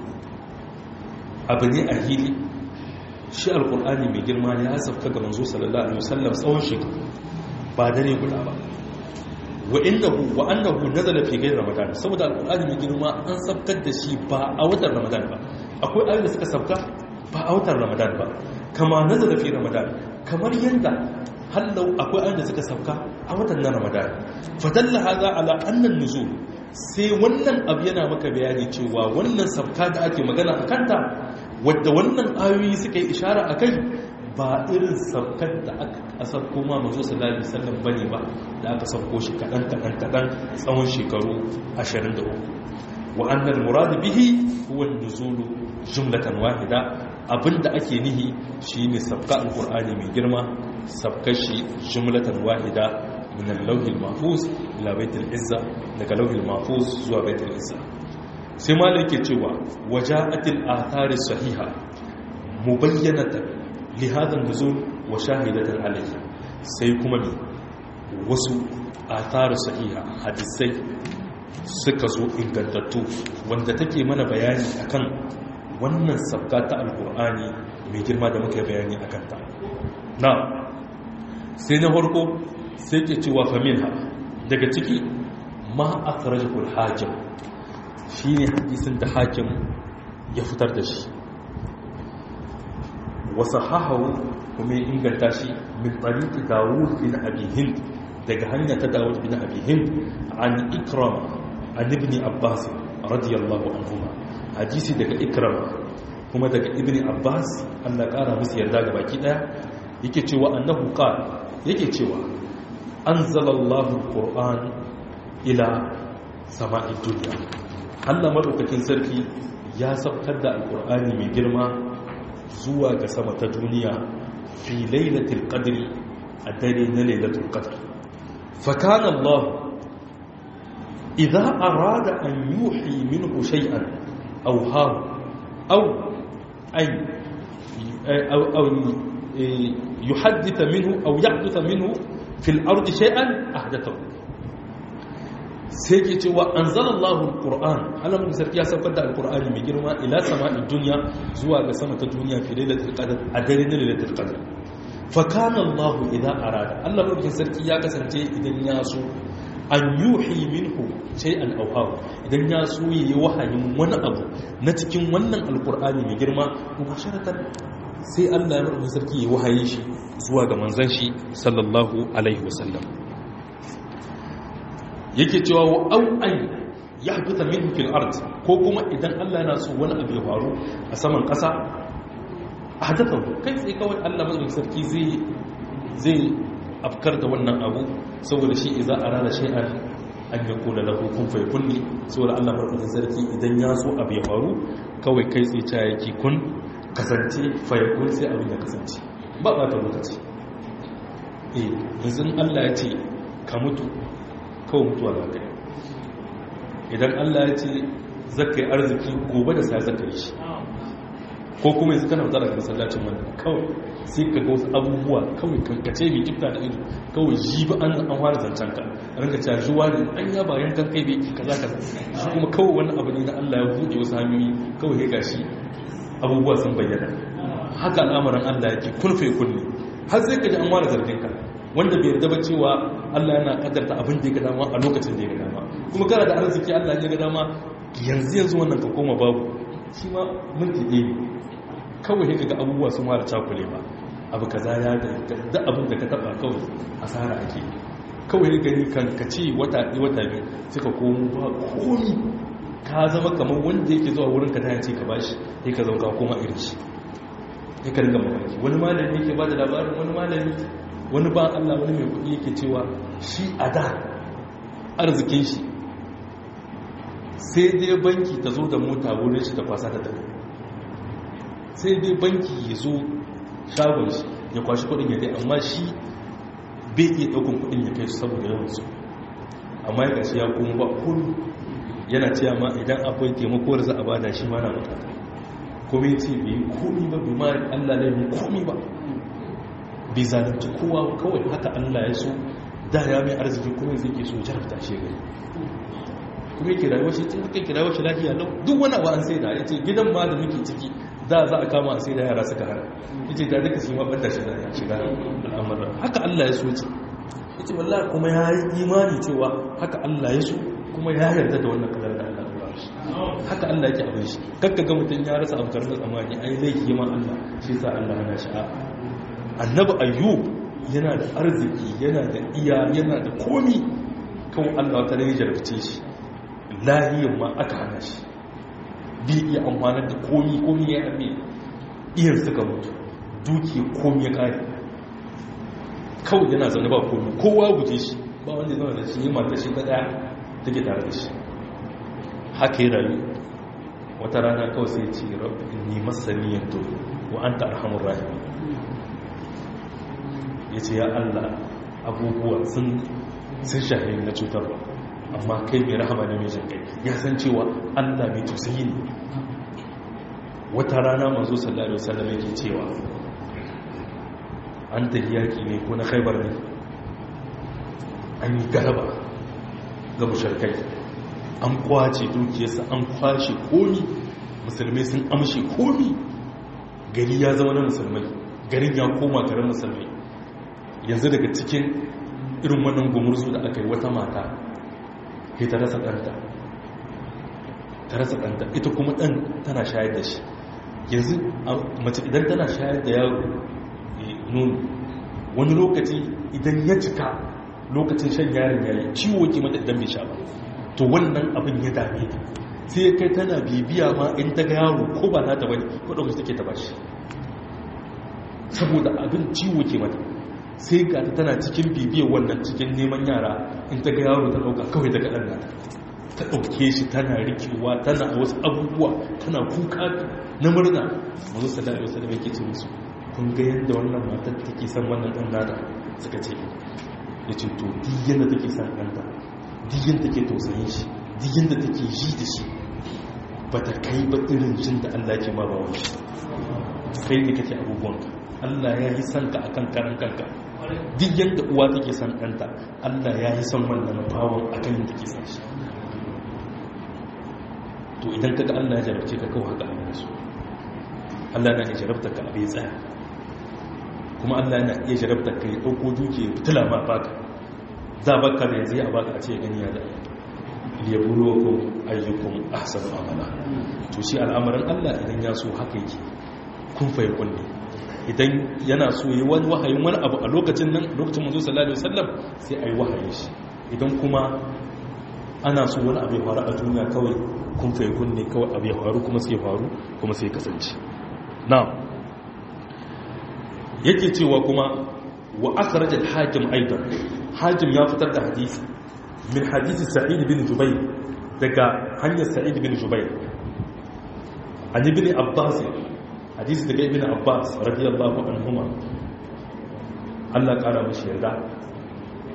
أبني أهيلي shi alkur'ani mai girma ya sauka ga manzo sallallahu alaihi wasallam tsawon shekaru ba dare guda ba wa innahu wa annahu nazala fi ghayri ramadan saboda alkur'ani mai girma an sabkar da shi ba a watan ramadan ba akwai ayoyi da suka sabka ba a watan ramadan ba kama nazala fi ramadan kamar yanda hallau akwai ayoyi da suka sabka a watan na ramadan fadalla hadha ala anna nuzul sai wannan abu yana maka bayani cewa wannan sabka da ake magana a kanta wadda wannan ayoyi suka yi ishara a kai ba irin saukar da aka sauko ma mazo sallallahu alaihi wasallam bane ba da aka sauko shi kadan kadan kadan tsawon shekaru 23 wa annal murad bihi huwa an-nuzul jumlatan wahida abinda ake nihi shine sabka alqur'ani mai girma sabkar shi jumlatan wahida min al-lawhil mahfuz ila baitul izza daga lawhil mahfuz zuwa baitul izza sai malai ke cewa waja'atil athari sahiha mubayyanatan li hadha nuzul wa shahidatan alayhi sai kuma ne wasu athari sahiha hadisai suka zo ingantattu wanda take mana bayani akan wannan sabka ta alqur'ani mai girma da muka bayani akan ta na sai na farko sai ke cewa faminha daga ciki ma akhrajahu al-hakim shi ne hadisin da hakim ya fitar da shi wasu hahawu kuma ya inganta shi min tsariki dawud bin abihin daga hanya ta dawud bin abihin an ikrama an ibni abbas radiyallahu anhuma hadisi daga ikrama kuma daga ibni abbas allah kara musu yarda ga baki daya yake cewa annahu qala yake cewa anzalallahu alquran ila sama'i dunya Allah maɗaukakin sarki ya saukar da alƙur'ani mai girma zuwa ga sama ta duniya fi lailatul qadri a dare na lailatul qadr fa kana Allah idza arada an yuhi minhu shay'an aw ha aw ay aw aw yuhaddith minhu aw yahdith minhu fil ardi shay'an ahdathahu sai ke cewa an zala Allahun ƙur'an alamun sarki ya saukar da alƙur'ani mai girma ila sama'in duniya zuwa ga sama ta duniya fi lailatul qadr a dare na lailatul qadr fa kana Allah idan arada Allah mulkin sarki ya kasance idan ya so an yuhi minhu shay'an aw haw idan ya so yi wahayin wani abu na cikin wannan alƙur'ani mai girma mubasharatan sai Allah ya mulkin sarki ya wahaye shi zuwa ga manzon shi sallallahu alaihi wasallam yake cewa wa au'an ya fita min fil ard ko kuma idan Allah yana so wani abu ya faru a saman ƙasa a hadafa kai tsaye kawai Allah mazaunin sarki zai zai afkar da wannan abu saboda shi idan a rana shay'an an ya kula da hukun fai kulli saboda Allah mazaunin sarki idan ya so abu ya faru kawai kai tsaye ta yake kun kasance fai kun sai abin ya kasance ba ba ta lokaci eh yanzu Allah ya ce ka mutu kawai mutuwa za ka yi idan allah ya ce zaka yi arziki gobe da sai zaka yi shi ko kuma yanzu kana fita daga masallacin wannan kawai sai ka ga wasu abubuwa kawai kankace mai kifta da ido kawai ji ba an an fara zancen ka ranka cewa juwa ne an ya bayan kan kai bai kaza kaza shi kuma kawai wani abu ne na Allah ya buɗe wasu hanyoyi kawai ya gashi abubuwa sun bayyana haka al'amuran Allah yake kulfe kulli har sai ka ji an fara zargin ka wanda bai yarda ba cewa Allah yana kaddarta abin da ya ga dama a lokacin da ya ga dama kuma kana da arziki Allah ya ga dama yanzu yanzu wannan ka koma babu shi ma minti ɗaya ne kawai ka ga abubuwa sun mara cakule ba abu kaza ya da abin da ka taba kawai asara ake kawai gani kan ka ce wata ɗi wata biyu suka komo ba komi ka zama kamar wanda yake zuwa wurin ka ta yace ka bashi ya ka zauka koma irin shi ya ka ringa mamaki wani malami yake ba da labarin wani malami wani ba Allah wani mai kuɗi yake cewa shi a da arzikin shi sai dai banki ta zo da mota wurin shi ta kwasa ta tafi sai dai banki ya zo shagon shi ya kwashi kudin ya dai amma shi bai iya daukan kudin ya kai su saboda yawan su amma ya gashi ya kuma ba kun yana cewa ma idan akwai taimako da za a bada shi ma na bukata kuma ya ce bai yi komi ba bai ma allah ne mai komi ba bai zalunci kowa kawai haka allah ya so da ya mai arziki kuma zai ke so jarabta shi gani kuma yake rayuwar shi tun kai rayuwar shi lafiya lau duk wani abu an sai da ya ce gidan ma da muke ciki da za a kama sai da yara suka hana yace da duka shi ma banda shi da ya shiga al'amuran haka Allah ya so ce yace wallahi kuma ya yi imani cewa haka Allah ya so kuma ya yarda da wannan kadar da Allah ya shi haka Allah yake abin shi kakka ga mutun ya rasa abu karnar tsamani ai laifi ma Allah shi sa Allah yana shi a annabi ayyub yana da arziki yana da iya yana da komi kawai Allah ta rage jarabce shi lahiyin ma aka hana shi bi iya amfanar da komi komi ya abe iyan suka mutu duki komi ya kare kawai yana zaune ba komi kowa guje shi ba wanda zama da shi yi mata shi ta daya take tare da shi haka yi rayu wata rana kawai sai ce ni masaniyan to wa an ta arhamun rahimi ya ce ya allah abubuwa sun shahi na cutarwa amma kai mai rahama ne mai jinkai ya san cewa allah mai tausayi ne wata rana manzo sallallahu alaihi wasallam yake cewa an tafi yaki ne ko na khaibar ne an yi galaba ga musharkai an kwace dukiyarsa an kwashe komi musulmai sun amshe komi gari ya zama na musulmai garin ya koma garin musulmai yanzu daga cikin irin wannan gumurzu da aka yi wata mata ke ta rasa ɗanta ta rasa ɗanta ita kuma ɗan tana shayar da shi yanzu mace idan tana shayar da yaro nono wani lokaci idan ya cika lokacin shan yaron yayi ciwo ke mata idan bai sha ba to wannan abin ya dame ta sai ya kai tana bibiya ma in ta ga yaro ko ba na ta bane ko ɗaukar take ta bashi saboda abin ciwo ke mata sai ga ta tana cikin bibiyar wannan cikin neman yara in ta ga yaro ta ɗauka kawai daga ɗan nata ta ɗauke shi tana rikewa tana wasu abubuwa tana kuka na murna mazu sallallahu alaihi wasallam yake ce musu kun ga yadda wannan matar take son wannan ɗan nata suka ce ya ce to diyan da take son ɗanta diyan da take tausayin shi diyan da take ji da shi ba ta kai ba irin jin da Allah ke ma bawan shi kai ne kake abubuwanka Allah ya yi son ka akan karan kanka duk yadda uwa take son ɗanta Allah ya yi son wannan bawon akan yadda take son shi to idan kaga Allah ya jarabce ka kawai haka Allah su Allah na iya jarabta ka abin tsaya kuma Allah na iya jarabta ka ya ɗauko duke fitila ma baka za baka da yanzu ya baka a ce gani ya da liyabuluwakum ayyukum ahsanu amala to shi al'amarin Allah idan ya so haka yake kun fa yakun ne idan yana so yi wani wahayin wani abu a lokacin nan lokacin manzo sallallahu alaihi wasallam sai ayi wahayi shi idan kuma ana so wani abu ya faru a duniya kawai kun fa yakun ne kawai abu ya faru kuma sai ya faru kuma sai ya kasance na'am yake cewa kuma wa akhraj al-hakim aidan hakim ya fitar da hadisi min hadisi sa'id bin jubayr daga hanyar sa'id bin jubayr an ibn abbas hadisi daga ibn abbas radiyallahu anhuma Allah kara mishi yarda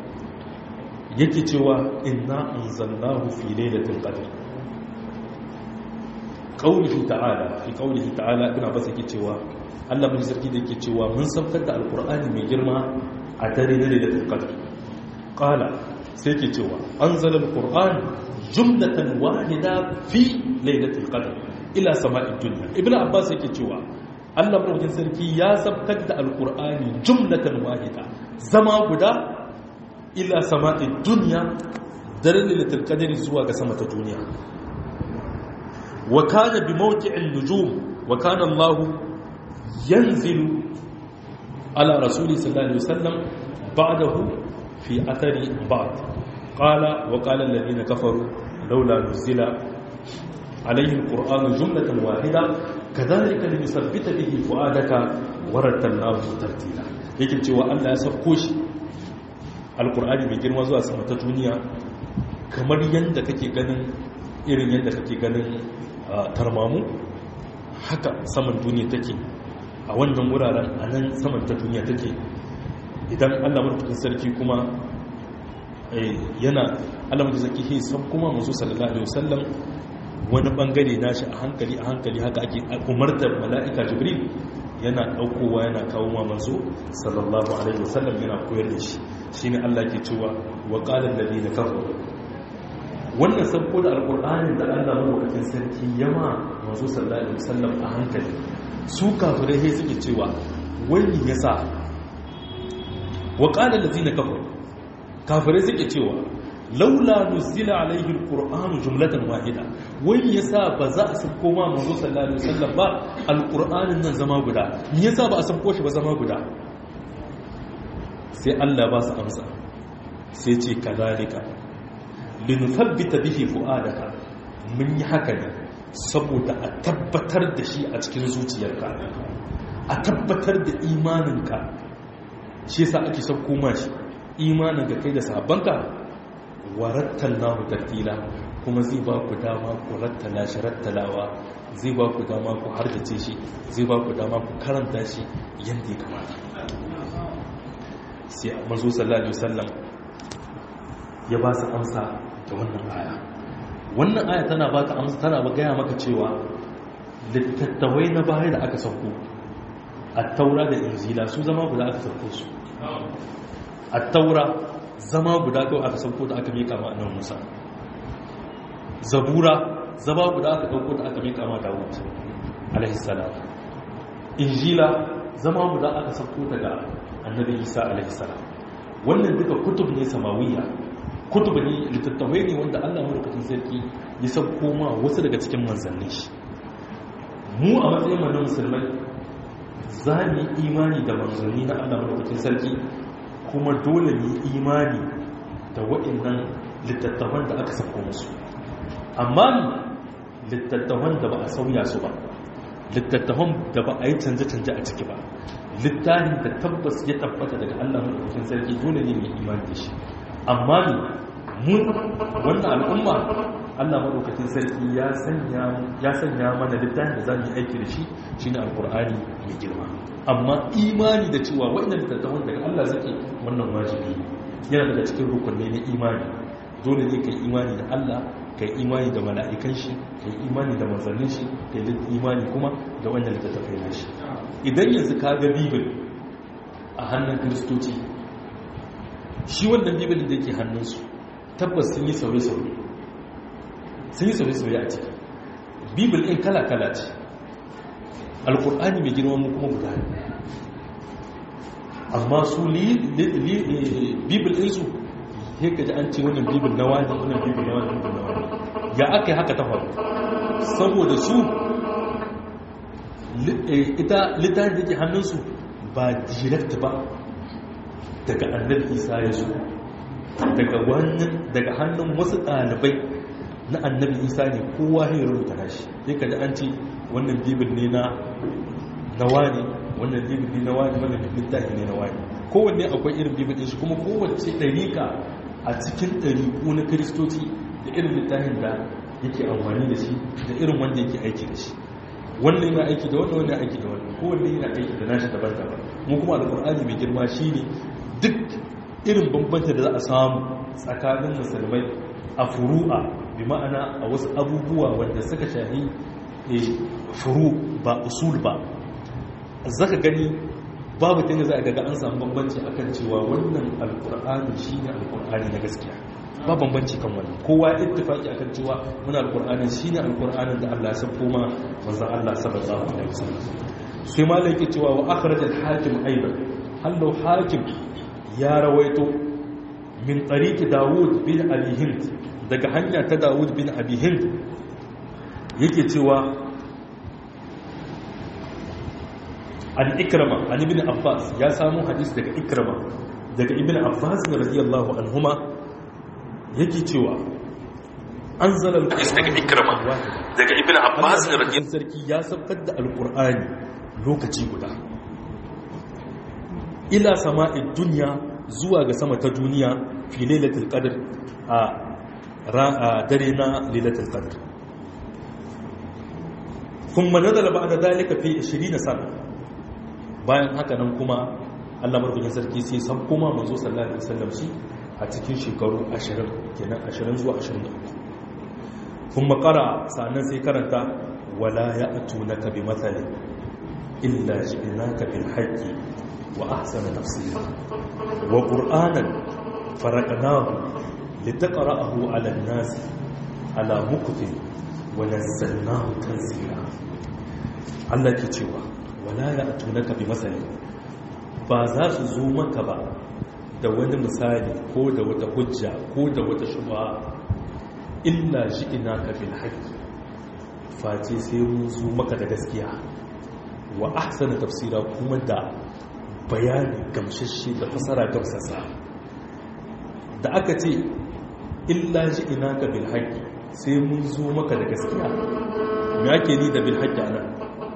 yake cewa inna anzalnahu fi lailatul qadr qaulihi ta'ala fi qaulihi ta'ala ibn abbas yake cewa Allah mun sarki da yake cewa mun saukar da alqur'ani mai girma a dare na lailatul qadr qala sai yake cewa anzala alqur'an jumlatan wahida fi lailatul qadr ila sama'id dunya ibn abbas yake cewa Allah madaukakin sarki ya saukar da alqur'ani jumlatan wahida zama guda ila sama'id dunya dare lailatul qadr zuwa ga sama ta duniya وكان بموقع النجوم وكان الله ينزل على رسول صلى الله عليه وسلم بعده في أثر بعض قال وقال الذين كفروا لولا نزل عليه القرآن جملة واحدة كذلك لنثبت به فؤادك ورتلناه ترتيلا yake cewa Allah ya sauko shi alkur'ani mai girma zuwa sama ta duniya kamar yadda kake ganin irin yadda kake ganin tarmamu haka saman duniya take a wannan wuraren a nan saman ta duniya take idan allah marufin sarki kuma yana allah marufin sarki he san kuma masu sallallahu alaihi wasallam wani bangare nashi a hankali a hankali haka ake umartar mala'ika jibril yana daukowa yana kawo ma manzo sallallahu alaihi wasallam yana koyar da shi shine allah ke cewa wa qala alladhina kafaru wannan sabko da alkur'anin da allah mawakacin sarki yama masu sallallahu alaihi wasallam a hankali su kafirai sai suke cewa wani ya sa wa qala allazina kafaru kafirai suke cewa laula nuzila alaihi alqur'anu jumlatan wahida wani yasa ba za a sabko ma manzo sallallahu alaihi wasallam ba alqur'anin nan zama guda me yasa ba a sabko shi ba zama guda sai allah ba su amsa sai ce kadalika linuthabbita bihi fu'adaka mun yi haka ne saboda a tabbatar da shi a cikin zuciyarka a tabbatar da imaninka shi yasa ake son koma shi imanin ka kai da sabanka warattal nahu tartila kuma zai ba ku dama ku rattala shi rattalawa zai ba ku dama ku hardace shi zai ba ku dama ku karanta shi yadda ya kamata sai manzo sallallahu alaihi wasallam ya ba su amsa da wannan aya wannan aya tana ba ka amsa tana ba gaya maka cewa littattawai na baya da aka sauko a taura da injila su zama guda aka sauko su a taura zama guda kawai aka sauko da aka mika ma annan musa zabura zama guda aka dauko da aka mika ma dawud alaihi salam injila zama guda aka sauko daga annabi isa alaihi salam wannan duka kutub ne samawiya kutub ne littattafai ne wanda allah mulkacin sarki ya sauko ma wasu daga cikin manzannin shi mu a matsayin mu na musulmai za mu yi imani da manzanni na allah mulkacin sarki kuma dole mu yi imani da waɗannan littattafan da aka sauko musu amma littattafan da ba a sauya su ba littattafan da ba a yi canje-canje a ciki ba littafin da tabbas ya tabbata daga Allah maɗaukakin sarki dole ne mai imani da shi amma ne mun wannan al'umma Allah maɗaukakin sarki ya sanya mana littafin da za mu yi aiki da shi shi ne alƙur'ani mai girma amma imani da cewa waɗanda littattafan daga Allah zake wannan wajibi yana daga cikin rukunai na imani dole ne ka yi imani da Allah ka yi imani da mala'ikan shi ka yi imani da manzannin shi ka yi imani kuma da wannan littattafai na shi idan yanzu ka ga bibil a hannun kiristoci shi wannan bibilin da yake hannunsu tabbas sun yi sauye-sauye sun yi sauye-sauye a ciki bibil ɗin kala-kala ce alkur'ani mai girma mu kuma guda amma su bibil ɗinsu sai ka ji an ce wannan bibil na wani wannan bibil na wani bibil na wani ya aka yi haka ta faru saboda su ita littafin da ke hannunsu ba direct ba daga annabi isa ya zo daga wannan daga hannun wasu ɗalibai na annabi isa ne kowa ya rubuta nashi sai ka ji an ce wannan bibil ne na na wani wannan bibil ne na wani wannan littafi ne na wani kowanne akwai irin bibil ɗin shi kuma kowace ɗariƙa a cikin ɗariƙu na kiristoci da irin littafin da yake amfani da shi da irin wanda yake aiki da shi wannan yana aiki da wannan wannan aiki da wannan kowanne yana aiki da nashi daban-daban mu kuma alƙur'ani mai girma shine duk irin bambanta da za a samu tsakanin musulmai a furu'a bi ma'ana a wasu abubuwa wanda suka shahi furu ba usul ba zaka gani babu ta za a daga an samu bambanci akan cewa wannan alkur'ani shine alkur'ani na gaskiya ba bambanci kan wannan kowa ya ittifaki akan cewa muna alkur'ani shine alkur'anin da Allah ya sako ma manzon Allah sallallahu alaihi wasallam sai malai yake cewa wa akhraj al-hakim aidan hallo hakim ya rawaito min tariqi Dawud bin Abi Hind daga hanya ta Dawud bin Abi Hind yake cewa an ikrama an ibn abbas ya samu hadis daga ikrama daga ibn abbas radiyallahu anhuma yake cewa anzala daga ikrama daga ibn abbas radiyallahu sarki ya saukar da alqur'ani lokaci guda ila sama'id dunya zuwa ga sama ta duniya fi lailatul qadr a dare na lailatul qadr kuma nazala ba'da dalika fi 20 sana bayan haka nan kuma Allah marfukin sarki sai san kuma manzo sallallahu alaihi wasallam shi a cikin shekaru 20 kenan 20 zuwa 23 kuma qara sanan sai karanta wala ya'tunaka bi mathalin illa ji'naka bil haqqi wa ahsana tafsira wa qur'anan faraqnahu litaqra'ahu 'ala an-nas 'ala muktin wa nazzalnahu tanzila Allah ke cewa wala ya tunaka bi masali ba za su zo maka ba da wani misali ko da wata hujja ko da wata shuba illa shi ina ka bil haqqi face sai mun zo maka da gaskiya wa ahsana tafsira kuma da bayani gamshashe da fasara gamsasa da aka ce illa shi ina ka bil haqqi sai mun zo maka da gaskiya me ake ni da bil haqqi anan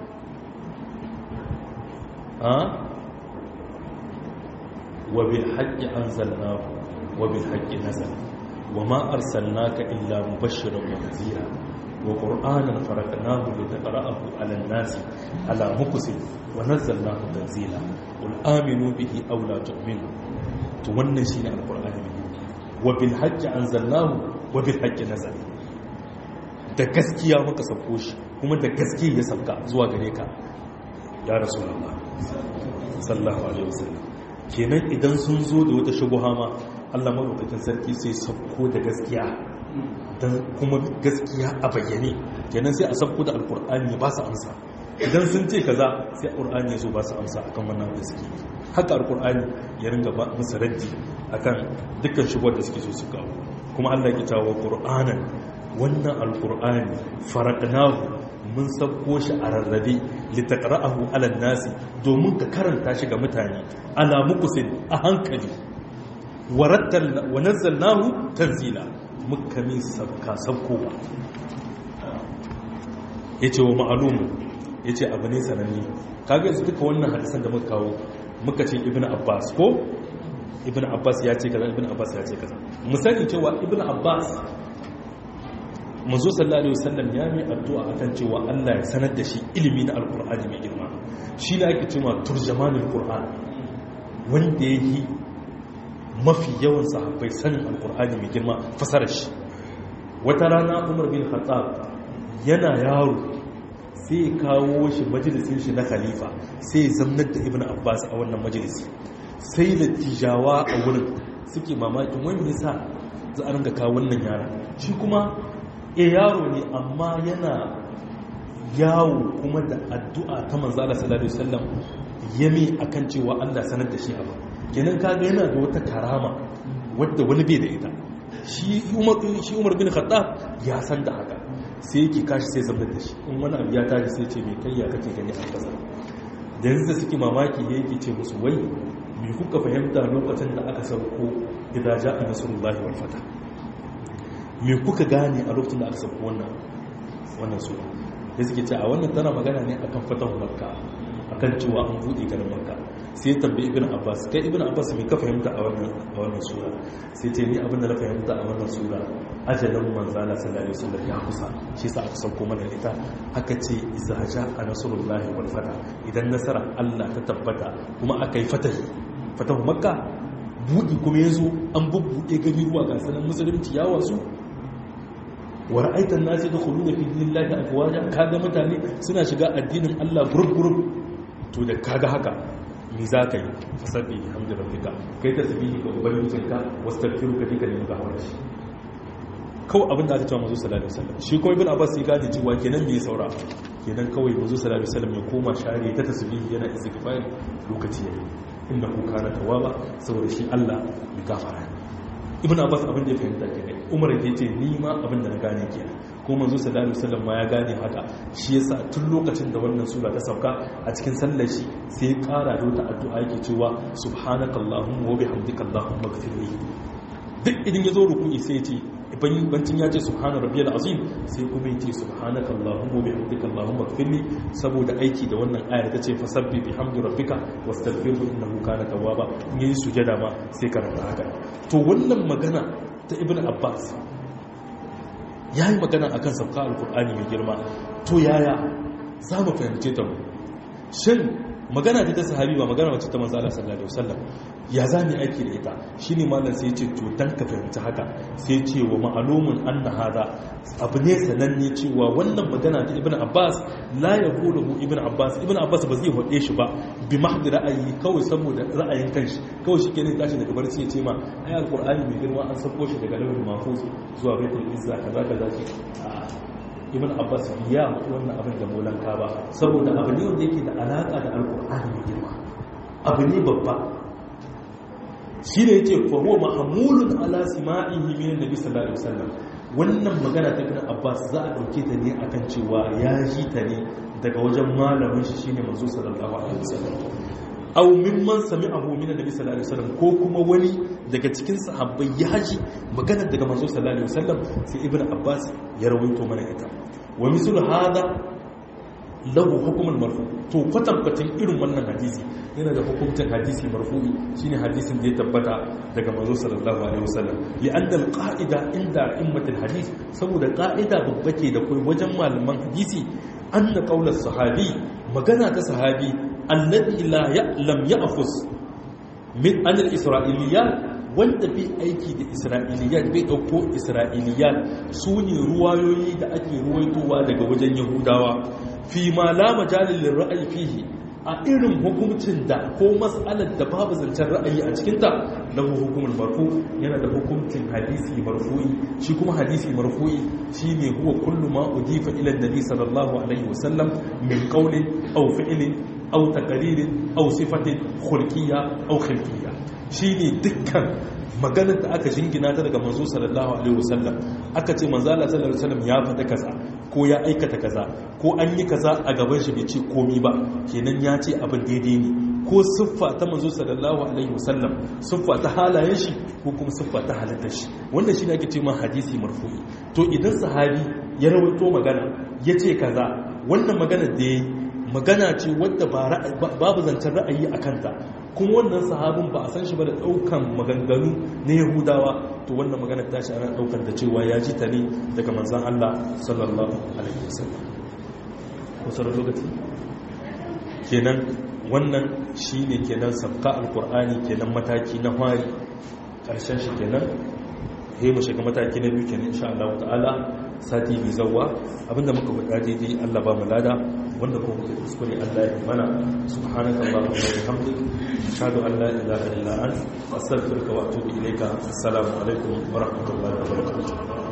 وبالحق أنزلناه وبالحق نزل وما أرسلناك إلا مبشرا ونذيرا وقرآنا فرقناه لتقرأه على الناس على مكس ونزلناه تنزيلا قل آمنوا به أو لا تؤمنوا تونن شيء القرآن من وبالحق أنزلناه وبالحق نزل da gaskiya muka sauko shi kuma da gaskiya ya sauka zuwa gare ka ya rasulullah sallallahu alaihi wasallam kenan idan sun zo da wata shubuha ma Allah madaukakin sarki sai sauko da gaskiya dan kuma gaskiya a bayyane kenan sai a sauko da alqur'ani ya ba su amsa idan sun ce kaza sai alqur'ani ya zo ba su amsa akan wannan da suke haka alqur'ani ya ringa ba musu raddi akan dukkan shubuhar da suke so su kawo kuma Allah ya tawo qur'anan wannan alqur'ani faraqnahu mun sabko shi a rarrabe litaqra'ahu 'ala nasi domin ka karanta shi ga mutane ala muqsin a hankali warattal wa nazzalnahu tanzila muka min sabka sabkowa yace wa ma'lumu yace abu ne sananne kaga yanzu duka wannan hadisan da muka kawo muka ce ibnu abbas ko ibnu abbas ya ce kaza ibnu abbas ya ce kaza mu sani cewa ibnu abbas manzo sallallahu alaihi wasallam ya mai addu'a akan cewa Allah ya sanar da shi ilimi na alqur'ani mai girma shi ne ake cewa turjamanul qur'an wanda yake mafi yawan sahabbai sanin alqur'ani mai girma fasarar shi wata rana Umar bin Khattab yana yaro sai kawo shi majalisin shi na khalifa sai ya zamnar da Ibn Abbas a wannan majalisi sai da tijawa a wurin suke mamakin wani yasa za a ringa kawo wannan yara shi kuma e yaro ne amma yana yawo kuma da addu'a ta manzala sallallahu alaihi wasallam yami akan cewa Allah sanar da shi abu kenan kaga yana da wata karama wadda wani bai da ita shi Umar shi Umar bin Khattab ya san da haka sai yake kashi sai zama da shi in wani abu ya tashi sai ce me kai ya kake gani a kasa da yanzu suke mamaki yake ce musu wai me kuka fahimta lokacin da aka sauko idza ja'a nasrullahi wal fatah me kuka gane a lokacin da aka sauko wannan wannan sura da suke ce a wannan tana magana ne akan fatahu makka akan cewa an buɗe garin makka sai tambayi ibn abbas kai ibn abbas me ka fahimta a wannan a wannan sura sai ce ni abin da na fahimta a wannan sura ajalin manzala sallallahu alaihi wasallam ya kusa shi yasa aka sauko mana ita aka ce iza ja'a nasrullahi wal fatah idan nasara Allah ta tabbata kuma aka yi fatahi fatahu makka buɗi kuma yazo an bubbuɗe gari ruwa ga sanan musulunci ya wasu wa ra'aitan nasi yadkhuluna fi dinillahi afwaja kaga mutane suna shiga addinin Allah group group to da kaga haka me za ka yi fasabbi hamdu rabbika kai tasbihi ga ubangijinka wastaghfiruka dika ne ga shi kawai abin da aka cewa mazu sallallahu alaihi wasallam shi kuma ibn abbas ya gane cewa kenan me saura kenan kawai mazu sallallahu alaihi wasallam ya koma share ta tasbihi yana istighfar lokaci yayi innahu kana tawwaba saboda shi Allah ya gafara ibn abbas abin da ya fahimta kenan umar ya ce ni ma abin da na gane kenan ko manzo sallallahu alaihi wasallam ma ya gane haka shi yasa tun lokacin da wannan sura ta sauka a cikin sallar shi sai ya kara da wata addu'a yake cewa subhanakallahumma wa bihamdika allahumma ighfirli duk idan ya zo ruku'i sai ya ce bancin ya ce subhana rabbiyal azim sai kuma yace subhanaka allahumma bihamdika allahumma ighfirli saboda aiki da wannan ayar ta ce fasabbi bihamdi rabbika wastaghfirhu innahu kana tawwaba in yi sujada ma sai karanta haka to wannan magana ta ibnu abbas yayi magana akan sabka alqur'ani mai girma to yaya za mu fahimce ta mu shin magana ta sahabi ba magana wacce ta manzo Allah sallallahu alaihi wasallam ya za mu aiki da ita shine mallan sai ya ce to dan ka fahimci haka sai ya ce wa ma'lumun anna hada abu ne sananne cewa wannan magana ta ibnu abbas la yaqulu ibnu abbas ibnu abbas ba zai hode shi ba bi mahdi ra'ayi kawai saboda ra'ayin kanshi kawai shi kenan tashi daga barci ya ce ma ai alqur'ani mai girma an sako shi daga lawhul mahfuz zuwa baitul izza kaza kaza ce ibn abbas ya mutu wannan abin da molanka ba saboda abu ne wanda yake da alaka da alkur'ani mai girma abu ne babba shi ne yake fa huwa mahmulun ala sima'ihi min annabi sallallahu alaihi wasallam wannan magana ta ibn abbas za a dauke ta ne akan cewa ya ji ta ne daga wajen malamin shi shine manzo sallallahu alaihi wasallam aw mimman sami'ahu min annabi sallallahu alaihi wasallam ko kuma wani daga cikin sahabbai ya ji magana daga manzo sallallahu alaihi wasallam sai ibnu abbas ya rawaito mana ita wa misal hada lahu hukmul marfu to kwatankwatan irin wannan hadisi yana da hukuncin hadisi marfu'i shine hadisin da ya tabbata daga manzo sallallahu alaihi wasallam li anna al qa'ida inda immatul hadis saboda qa'ida babba ke da kai wajen malaman hadisi anna qawla sahabi magana ta sahabi alladhi la ya'lam ya'khus min an al-isra'iliyat wanda bai aiki da isra'iliyat bai dauko isra'iliyat su ne ruwayoyi da ake ruwaitowa daga wajen yahudawa fi ma la majalil ra'ayi fihi a irin hukuncin da ko mas'alar da babu zancen ra'ayi a cikinta lahu hukumul marfu yana da hukuncin hadisi marfu'i shi kuma hadisi marfu'i shine huwa kullu ma udifa ila nabi sallallahu alaihi wasallam min qawlin aw fi'lin aw taqririn aw sifatin khulqiyya aw khilqiyya shine dukkan maganar da aka jingina ta daga manzo sallallahu alaihi wasallam aka ce manzo Allah sallallahu alaihi wasallam ya faɗa kaza ko ya aikata kaza ko an yi kaza a gaban shi bai ce komi ba kenan ya ce abin daidai ne ko siffa ta manzo sallallahu alaihi wasallam siffa ta halayen shi ko kuma siffa ta halittar shi wannan shine ake ce ma hadisi marfu'i to idan sahabi ya rawaito magana ya ce kaza wannan magana da yayi magana ce wadda babu zancen ra'ayi a kanta kuma wannan sahabin ba a san shi ba da daukan maganganu na yahudawa to wannan magana ta shi ana daukar da cewa ya ji ta ne daga manzan Allah sallallahu alaihi wasallam kusa da lokaci kenan wannan shine kenan sabka alqur'ani kenan mataki na fari karshen shi kenan he mu shiga mataki na biyu kenan insha Allah ta'ala sati bi zawwa abinda muka faɗa daidai Allah ba mu lada wanda kuma muka kuskure Allah ya mana subhanaka allahumma wa bihamdika ashhadu an la ilaha illa anta astaghfiruka wa atubu ilayka assalamu alaikum wa rahmatullahi wa barakatuh